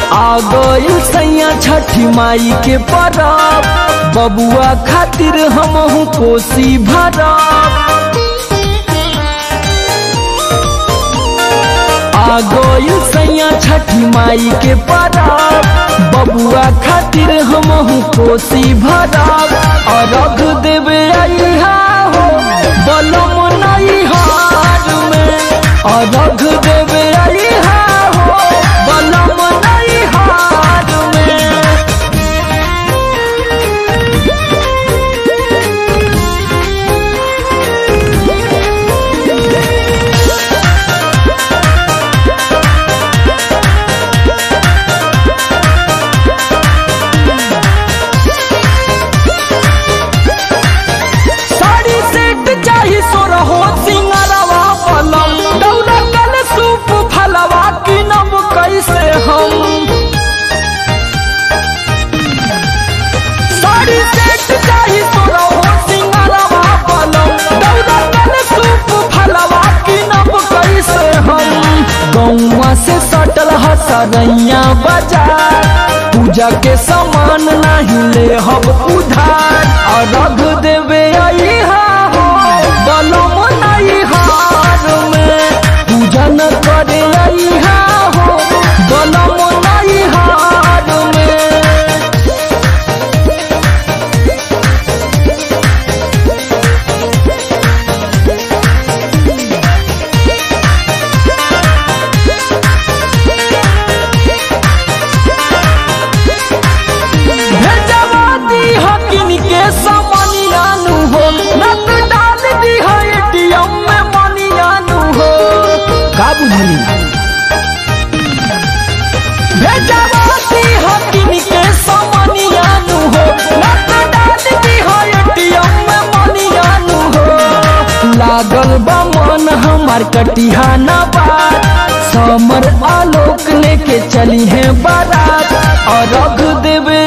आ गइल सैया छठी माई के परब बबुआ खातिर हमहू कोसी भरब आ गइल सैया छठी माई के परब बबुआ खातिर हमहू कोसी भरब अरघ देवे अइहा हो बलम नहीं हार में अरघ देवे अइहा हो बलम नहीं हार में साड़ी सेट चाही सोरहो सिंगरवा पलम दौरा कल सूप फलवा किनब कैसे हम साड़ी सेट चाही सोरहो सिंगरवा पलम दौरा कल सूप फलवा किनब कैसे हम गौवा से सटल हसरैया बाजार पूजा के सामान नहीं ले हब उधार अरघ देवे अइहा हो बलम नहीं हार में पूजा न करे अइहा हो बलम नहीं हार में भेजवा दी हकिन के समनियानु हो नक डाल दी है एटीएम में मनियानु हो का बुझली भेजवा दी हकिन के समनियानु हो नक डाल दी है एटीएम में मनियानु हो लागल बा मन हमार कटिहा न बात समर आलोक लेके चली है बारात और रख देवे